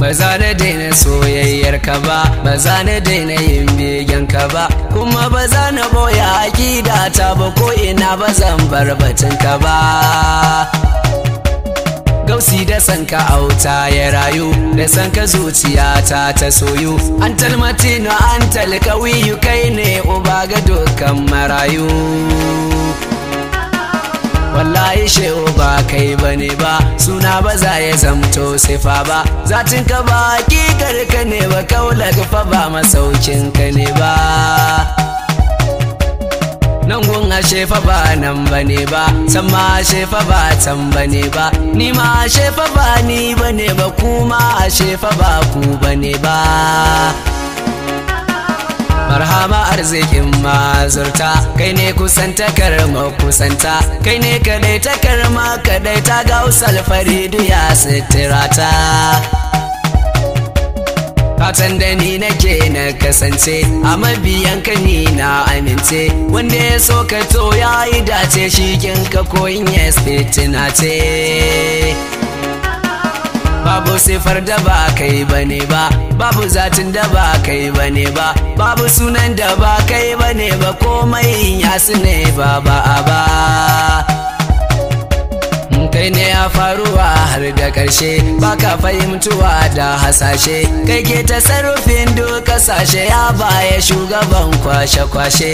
ba za na daina soyayyar ka ba ba za na daina yin begen ka ba kuma ba za na boya aƙida ta ba ko ina ba zan bar batun ka ba gausi da san ka auta ya rayu da san ka zuciyata ta soyu an talmatino an talkawiyu kai ne uba ga dukkan marayu wallahi shehu ba kai bane ba suna ba za ya zamto sifa ba zatin ka ba hakikar ka ne ba kaula fa ba masaukin ka ne ba nan gun ashe fa ba nan bane ba san ma ashe fa ba can bane ba ni ma ashe fa ba ni bane ba kuma ashe fa ba ku bane ba marhama arzikin mazurta kai ne kusanta karma kusanta kai ne kadai ta karma kadai ta ga usal faridu ya sitirata fatan da ni nake na kasance a mabiyan ka ni na amince wanda ya so ka to ya yi dace shi ka koyin ya fitina ce babu sifar da ba kai bane ba babu zatin da ba kai bane ba babu sunan da ba kai bane ba komai yasu ne ba ba a ba kai ne a faruwa har da ƙarshe baka fahimtuwa da hasashe kai ke tasarrufin duk kasashe ya baya shugaban kwashe-kwashe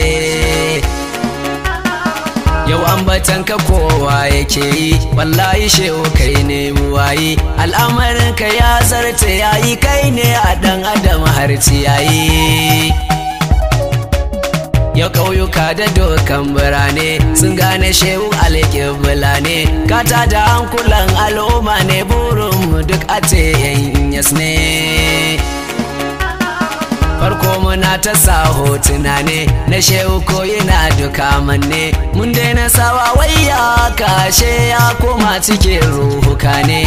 yau ambatan ka kowa yake yi wallahi shehu kai ne buwayi al'amarin ka ya zarta yayi kai ne a dan adam har ciyayi ya ƙauyuka da dokan birane sun gane shehu alƙibla ne kata da hankulan al'umma ne burinmu duk a ce yan yas ne farko muna ta sa hotuna ne na shehu ko yana duka manne mun daina sawa wayya kashe ya koma cikin ruhuka ne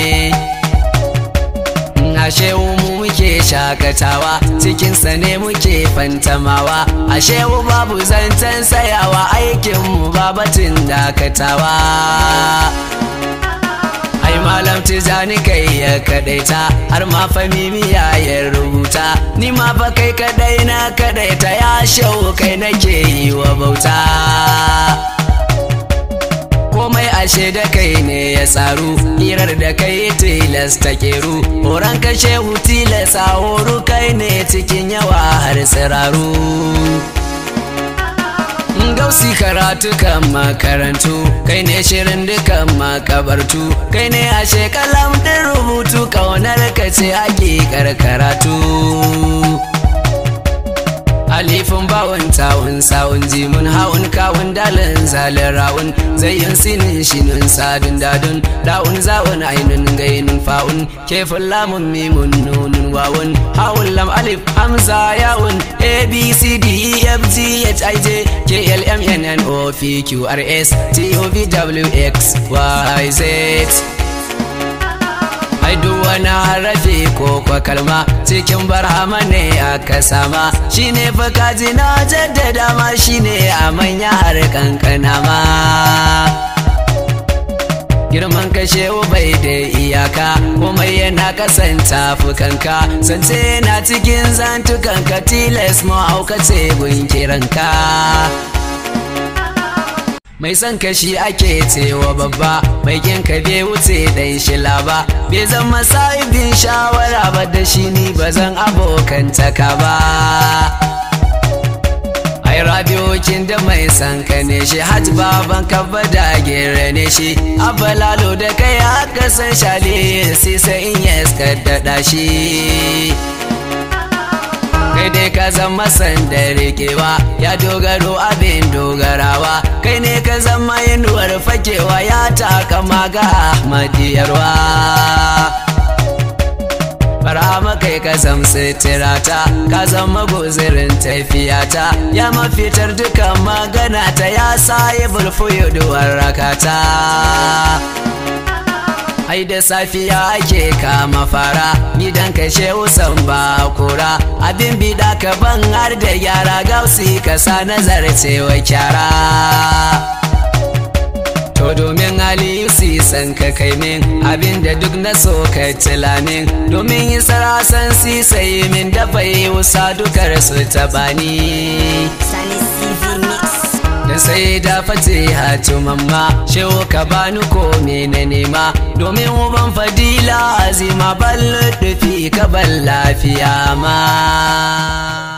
ashe mu muke shakatawa cikinsa ne muke fantamawa ashe mu babu zancen sayawa aikinmu babatin dakatawa ai malam tijani kai ya kadaita har ma famimiya ya rubuta ni ma fa kai kadai na kadaita ya shau kai nake yi wa bauta komai ashe da kai ne ya tsaru hirar da kai tilas ta keru horon kashe tilas a horu kai ne cikin yawa har tsiraru gausi karatu kan makarantu kai ne shirin dukan makabartu kai ne ashe kalam din rubutu kaunar ka ce hakikar karatu alifin bawon tawun sawun jimun haun kawun dalin zalin rawun zayyin sinin shinin sadun dadun da'un zawun ainun gainin fa'un kefin lamun mimun nunun wawun haun lam alif hamza yawun a b c d e f g h i j k l m n n o p q r s t u v w x y z ai duk wani harafi ko kwa kalma cikin barhama ne aka sama shine fa kaji na jaddada ma shine a manya har kankana ma girman kashe bai da iyaka komai yana kasanta fukanka sance yana cikin zantukanka tilas mu aukace gun kiranka mai son kashi ake cewa babba mai ka bai wuce dan shila ba bai zama sa'ibin shawara ba da shi ni ba zan abokantaka ba ai radiokin da mai san ka ne shi hajj baban kabba da gere ne shi abalalo da kai aka san shali sai sai in ya daɗa shi kai dai ka zama sanda rikewa ya dogaro abin dogarawa kai ne ka zama inuwar fakewa ya taka maga ahmadiyarwa Barama kai ka zam sitirata ka zama guzirin tafiyata ya mafitar dukan magana ta ya sayi bulfuyu duwar rakata ai da safiya ake kama fara gidan kashe usan ba kura abin bida ka ban har da yara gausi ka sa nazarcewa kyara to domin aliyu si san ka kai min abinda duk na so ka tila min domin yi sarasan si sai min da bai wusa dukar su tabani Sani CV Mix. da sai da fate hatu mamma shehu ka bani ko me na nema domin uban fadila azima ballo dufi ka ban lafiya ma